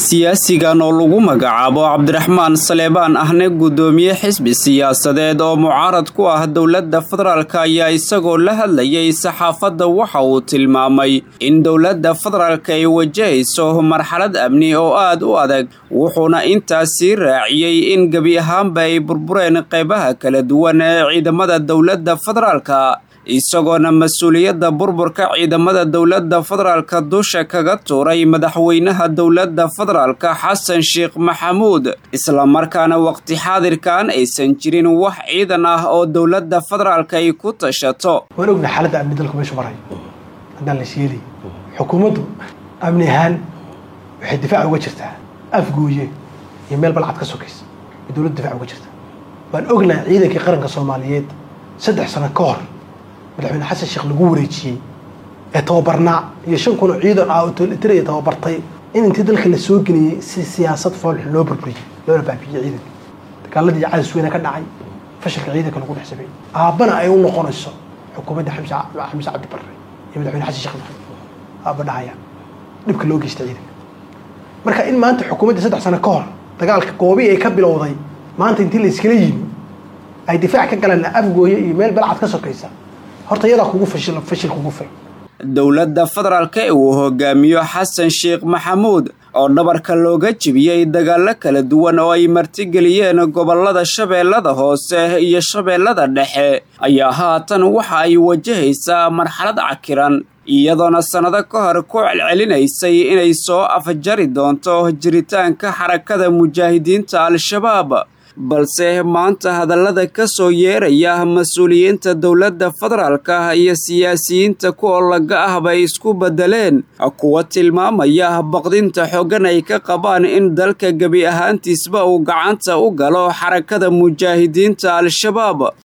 siyaasigan oo lagu magacaabo cabdiraxmaan saleebaan ahne guddoomiye xisbi siyaasadeed oo mucaarad ku ah dowladda federaalk ayaa isagoo la hadlayay saxaafadda waxa uu tilmaamay in dowladda federaalk ay wajahayso marxalad amni oo aad u adag wuxuuna intaasii raaciyey in gebi ahaanba ay burbureen qaybaha kala duwan ee ciidamada dowladda federaalka isagoona mas-uuliyadda burburka ciidamada dowladda federaalka dusha kaga tuuray madaxweynaha dowladda federaalka xasan sheekh maxamuud islamarkaana waqti xaadirkan aysan jirin wax ciidan ah oo dowladda federaalka ay ku tashato waan ogna xaaladda amni dalku meeshu maray haddaan la sheelay xukuumaddu amni ahaan waxay difaac uga jirtaa afgooye iyo meel balcad ka sokaysa ay dowladda difaac uga jirtaa waan ognaa ciidankii qaranka soomaaliyeed saddex sano ka hor madaxweyne xasan sheekh lagu wareejiyey ee tababarnaa iyo shan kun oo ciidan ah oo tiraya tababartay in intii dalka la soo geliyey si siyaasad foolxun loo burburiyey loona baabiyey ciidanka dagaaladii cadis weyne ka dhacay fashilka ciidanka lagu dhex sameeyey aabbana ay u noqonayso xukuumadda xamse cabdi barre iyo madaxweyne xasan sheekh maxamed aabba dhahaya dhibka loo geystay ciidanka marka in maanta xukuumadda saddex sano ka hor dagaalka goobii ay ka bilowday maanta intii la iskala yimi ay difaac ka galeen afgooye iyo meel balcad ka sokaysa horta iyadaa kugu fashil fashil kugu fil dowladda federaalka ee uu hogaamiyo xasan sheekh maxamuud oo dhabarka looga jibiyey dagaallo kala duwan oo ay martigeliyeen gobollada shabeellada hoose iyo shabeellada dhexe ayaa haatan waxa ay wajahaysaa marxalad cakiran iyadoona sannado ka hor ku celcelinaysay inay soo afjari doonto jiritaanka xarakada mujaahidiinta al-shabaab balse maanta hadallada ka soo yeeraya mas-uuliyiinta dowladda federaalka iyo siyaasiyiinta ku olaga ah bay isku beddeleen kuwa tilmaamaya baqdinta xoogan ay ka qabaan in dalka gebi ahaantiisba uu gacanta u galo xarakada mujaahidiinta al-shabaab